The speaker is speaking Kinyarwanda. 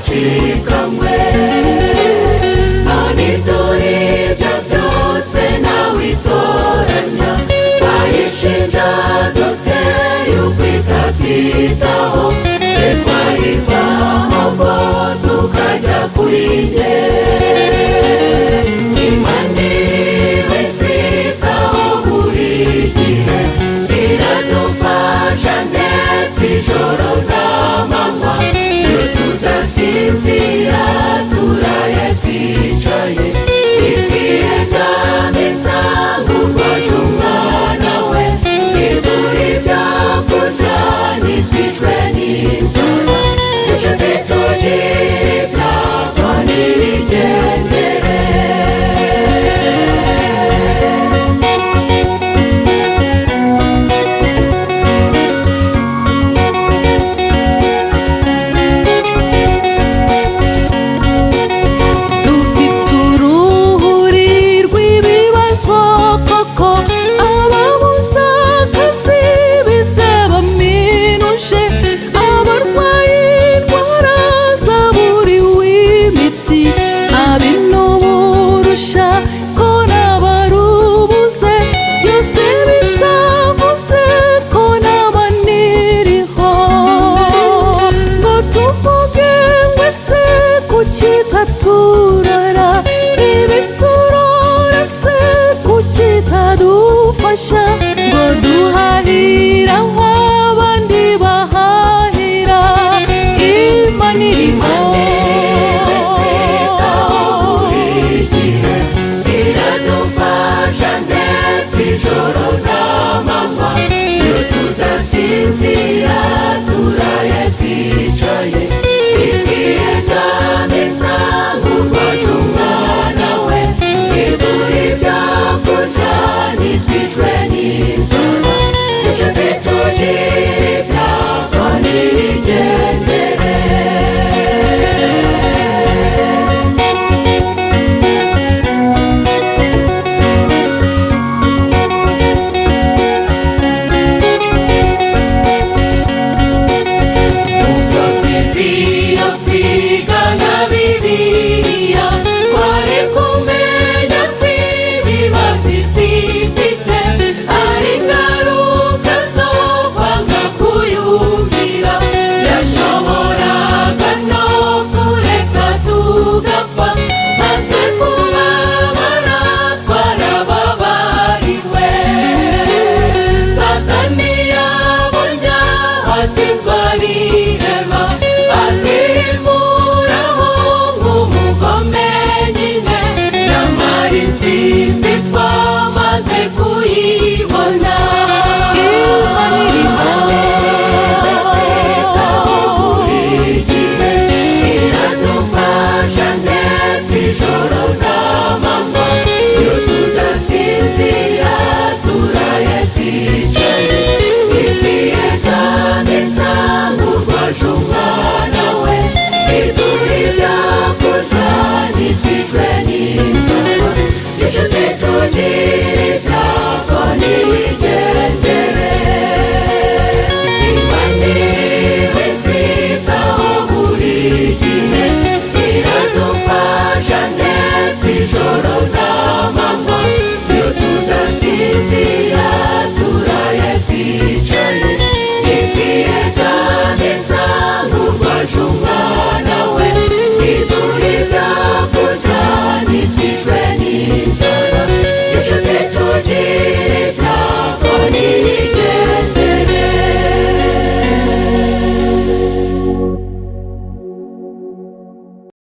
ushikamwe nani turi ibyo byose nawe itoranya twayishinja dute yuko itatwitaho se twayivaho ngo tukajya kuri nde imaniriwe twitaho buri gihe iradufasha ndetse ijoro n'amanywa iyo tudasinzira turaye twicaye bitwiye byameza ngo urwaje umwana we ntiduhe ibyo kurya ntitwicwe n'inzara dushake tugire ibyago ntibigendere dufite uruhuri rw'ibibazo koko ababuzakazi bizaba minuje abarwaye indwara zaburiwe imiti abinuburusha ko n'abarubuze byose bitavuze ko n'abaniriho ngo tuvuge ngo ese kuki taturara ibiturora se kuki tadufasha ngo duhahira nko